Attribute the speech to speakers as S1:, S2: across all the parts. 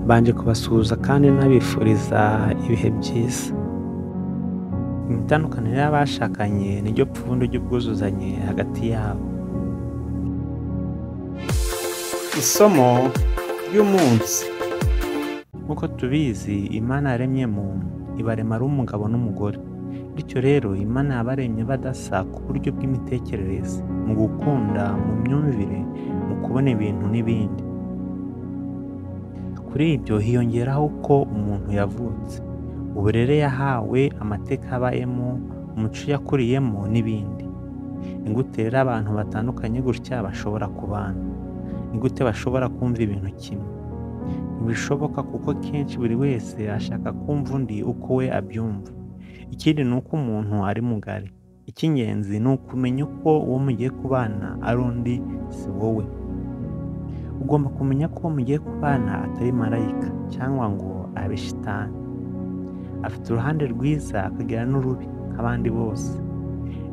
S1: banje kubasuhuza kandi nabifuriza ibihe byiza imitandukano y'abashakanye niryo pfundo ry'ubwuzuzanye hagati yabo
S2: isomo ry'umunsi
S1: nk'uko tubizi imana yaremye muntu ibarema ari umugabo n'umugore bityo rero imana yabaremye badasa ku buryo bw'imitekerereze mu gukunda mu myumvire mu kubona ibintu n'ibindi kuri ibyo hiyongeraho ko umuntu yavutse uburere yahawe amateka abayemo umuco yakuriyemo n'ibindi ingute rero abantu batandukanye gutya bashobora kubana ingute bashobora kumva ibintu kimwe ntibishoboka kuko kenshi buri wese ashaka kumva undi uko we abyumva ikindi ni uko umuntu ari mugari icy'ingenzi ni ukumenya uko uwo mugiye kubana ari undi si wowe ugomba kumenya ko uwo mugiye kubana atari marayika cyangwa ngo abe shitani afite uruhande rwiza akagira n'urubi nk'abandi bose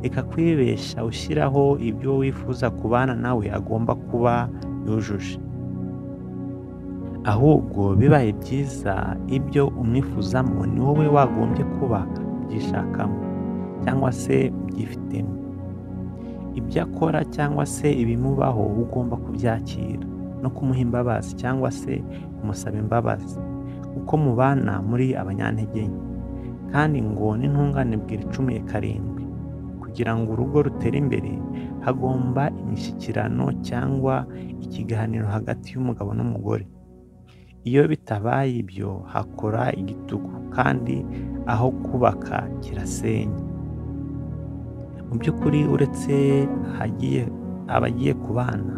S1: reka kwibeshya ushyiraho ibyo wifuza kubana nawe agomba kuba yujuje ahubwo bibaye byiza ibyo umwifuzamo ni wowe wagombye kuba byishakamo cyangwa se byifitemo ibyo akora cyangwa se ibimubaho ugomba kubyakira no kumuha imbabazi cyangwa se kumusaba imbabazi uko mubana muri abanyantege nke kandi ngo n'intungane bwira icumi karindwi kugira ngo urugo rutere imbere hagomba imishyikirano cyangwa ikiganiro hagati y'umugabo n'umugore iyo bitabaye ibyo hakora igitugu kandi aho kubaka kirasenya mu by'ukuri uretse hagiye abagiye kubana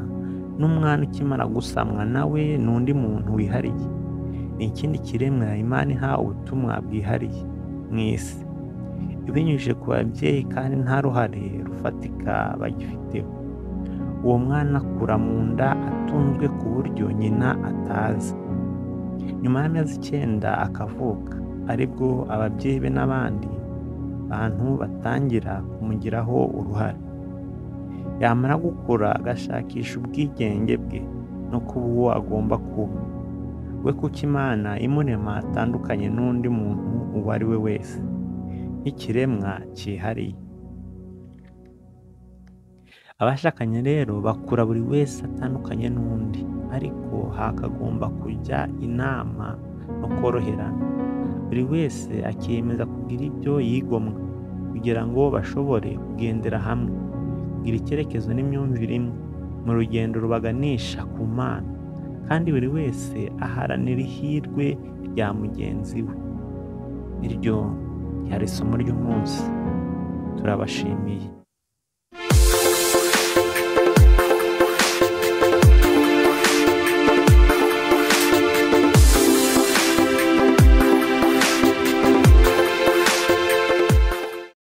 S1: n'umwana ukimara gusamwa nawe ni undi muntu wihariye ni ikindi kiremwa imana iha ubutumwa bwihariye mu isi ibinyujije ku babyeyi kandi nta ruhare rufatika bagifiteho uwo mwana akura mu nda atunzwe ku buryo nyina atazi nyuma y'amezi icyenda akavuka aribwo ababyeyi be n'abandi bantu batangira kumugiraho uruhare yamara gukura agashakisha ubwigenge bwe no kuba uwo agomba kuba we kuko imana imurema atandukanye n'undi muntu uwo ari we wese nk'ikiremwa cyihariye abashakanye rero bakura buri wese atandukanye n'undi ariko hakagomba kujya inama no koroherana buri wese akiyemeza kugira ibyo yigomwa kugira ngo bashobore kugendera hamwe kugira icyerekezo n'imyumvire imwe mu rugendo rubaganisha ku mana kandi buri wese aharanira ihirwe rya mugenzi we iryo ryari isomo ry'umunsi turabashimiye